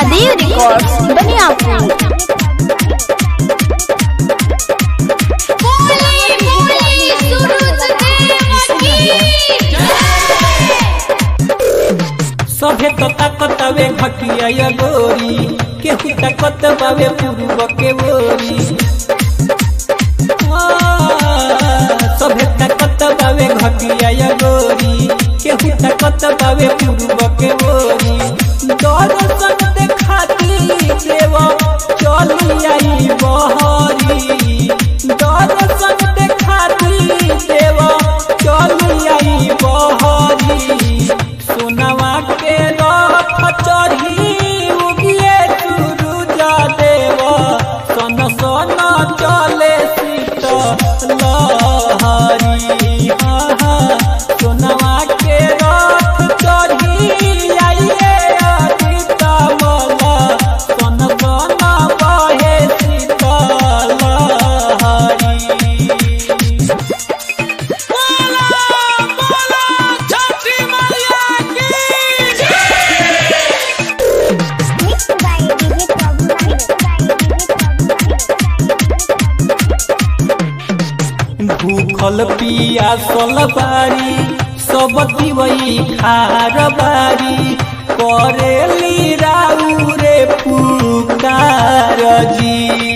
Mahadev records Baniyapur सभे तो ताकत आवे घटिया या गोरी केहू ताकत बावे पूर्व के बोरी आ, सभे ताकत बावे घटिया या गोरी केहू ताकत बावे पूर्व के बोरी दर्शन देखाती देव चली आई बहरी दर्शन देखाती देव चली आई बहरी सोनवा के रथ चढ़ी उगिए सूरुजा देव सन सन चले सीत लहरी हाँ, हाँ। सोनवा के रथ चढ़ी आइए अतीत मला सन सन बहे सीत लहरी भूखल पिया सल बारी सब दिवई खार बारी करेली राउ रे पुकार जी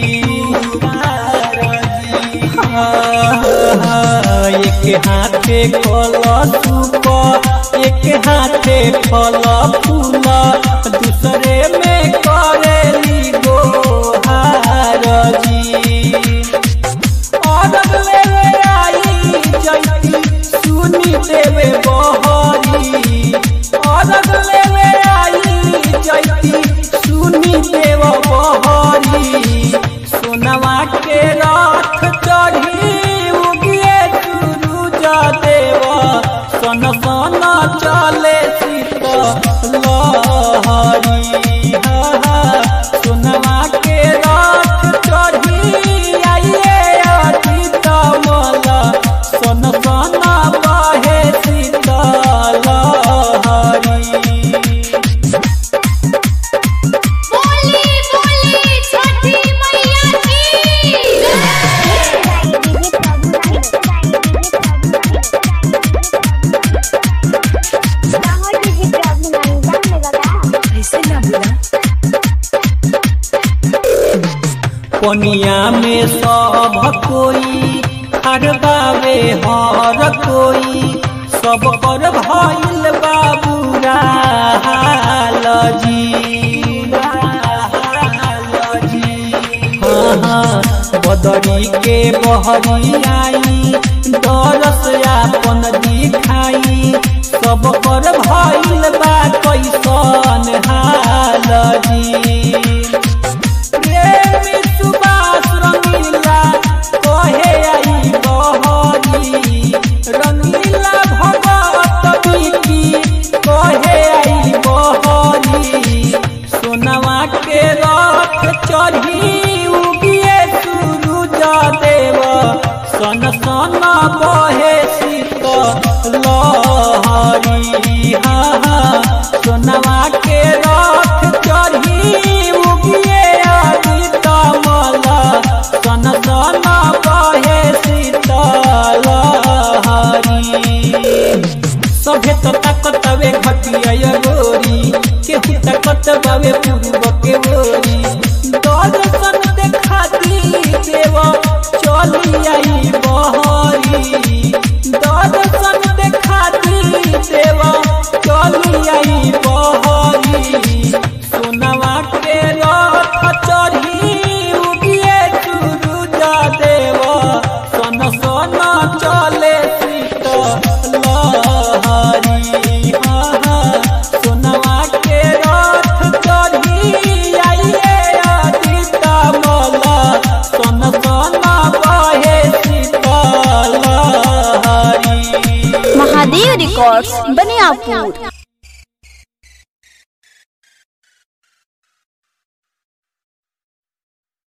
हाँ, एक हाथे कल सूप एक हाथे फल फूल दूसरे में करेली गोहार जी औरत लेवे आई जैती सुनी देवे बहरी औरत लेवे आई जैती सुनी देव बहरी सोनवा के रथ चढ़ी उगिए सूरुज देव सन सन चले सीत लहरी हा, हा। सोनवा के रथ चढ़ी आइए अतीत मला सन सन बहे सीत लहरी पनिया में सब कोई खरबावे हर कोई सब पर भइल बाबूरा हाल जी हाल जी। हाँ, हाँ, बदरी के बहरी आई दरस आपन दिखाई सब पर भइल बा कैसन हाल जी प्रेमी सुबास रंगीला कहे आई बहरी रंगीला भगत बिकी कहे आई बहरी सोनवा के रथ चढ़ी उगिए सूरुज देव सन सन बहे सीत लहरी हाँ हाँ सोनवा के रथ चढ़ी उगिए आदित मला सन सन बहे सीत लहरी सभे तो ताकत वे घटिया गोरी केहू ताकत बावे पूर्व के बोरी दर्शन देखाती देव चली आई बहरी दर्शन देखाती देव चली आई बहरी सोनवा के रथ चढ़ी उगिए सूरुज देव सन सन चले सीत लहरी हाँ, हाँ। सोनवा के रथ चढ़ी आइए अतीत मला सन सन बहे सीत लहरी महादेव रिकॉर्ड्स बनियापुर